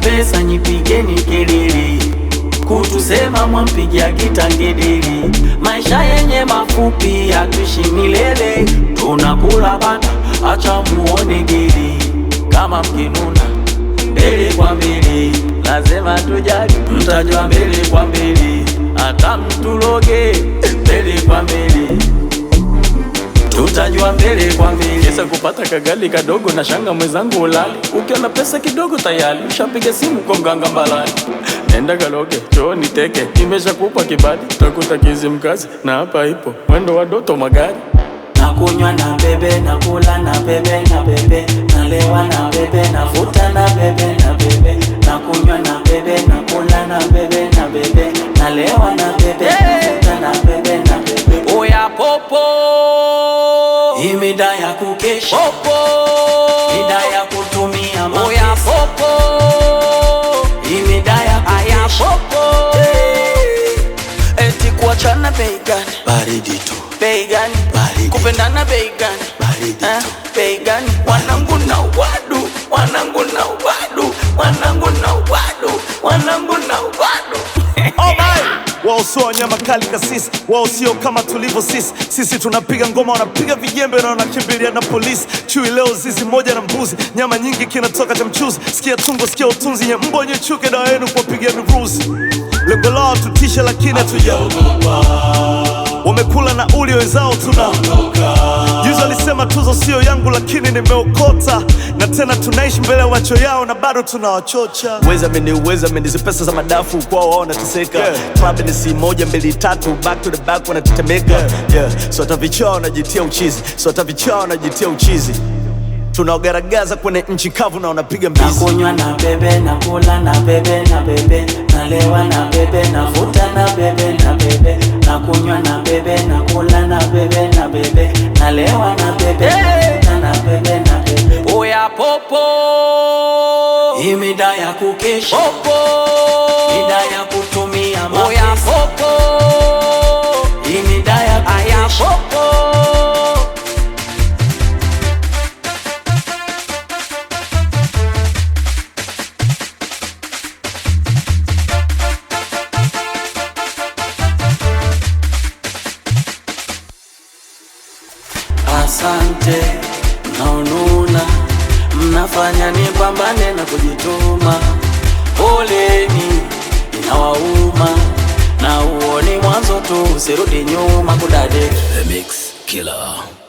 pesa nyipigeni kelele, kutusema mwampigia kitangedeli. Maisha yenye mafupi hatuishi milele, tunakula bata, acha muone geli. Kama mkinuna mbele kwa mbele, lazima tujali, mtajua mbele kwa mbele, hata mtuloge mbele kwa mbele tutajua mbele kwa mbele. Kesa kupata kagali kadogo na shanga mwenzangu ulali, ukiwa na pesa kidogo tayari ushapiga simu kwa mganga mbalani. Nenda kaloge choo niteke, nimeshakupa kibali, takuta kizi mkazi na hapa ipo mwendo wa doto magari Nakunywa na bebe, nakula na bebe, na bebe, nalewa na bebe, navuta na bebe, na bebe, nakunywa na bebe, nakula na bebe, na bebe, nalewa na bebe, navuta na bebe, na bebe. Oya popo, hii mida ya kukesha popo, mida ya kutumia mapesa. Oya popo, hii mida ya kukesha popo, eti kuachana bei gani? Baridi tu, bei gani? Baridi. kupendana bei gani? baridi Eh, tu. bei gani? Wanangu na wadu, wanangu na wadu, wanangu na wadu, wanangu na wadu. Oh my! Wao sio wanyama kali kasisi, wao sio kama tulivyo sisi. Sisi tunapiga ngoma, wanapiga vijembe na wanakimbilia na polisi. Chui leo zizi moja na mbuzi, nyama nyingi kinatoka cha mchuzi. Sikia tungo, sikia utunzi, nye mbwa nye chuke, dawa yenu kuwapigia miruzi. Lengo lao tutishe, lakini hatujaogopa. Wamekula na uli wenzao tuna Juzi alisema tuzo sio yangu, lakini nimeokota, na tena tunaishi mbele ya macho yao na bado tunawachocha. Uweza meni uweza meni, hizi pesa za madafu kwao wao wanateseka. Club ni si moja mbili tatu, back to the back wanatetemeka. Yeah, so hata vichaa wanajitia uchizi, so hata vichaa wanajitia uchizi. Tunaogaragaza kwenye nchi kavu na wanapiga mbizi. Nakunywa na bebe, nakula na bebe, na bebe, nalewa na bebe, navuta na bebe, na bebe, nakunywa na bebe, nakula na bebe, na bebe, nalewa na bebe, navuta na bebe, na bebe. Oya popo, hii mida ya kukesha popo, mida ya kutumia mapesa. Oya popo, hii mida ya kukesha popo. Asante mnaonuna, mnafanya nipambane na kujituma. Poleni inawauma, na uoni mwanzo tu, usirudi nyuma kudade The Mix Killer.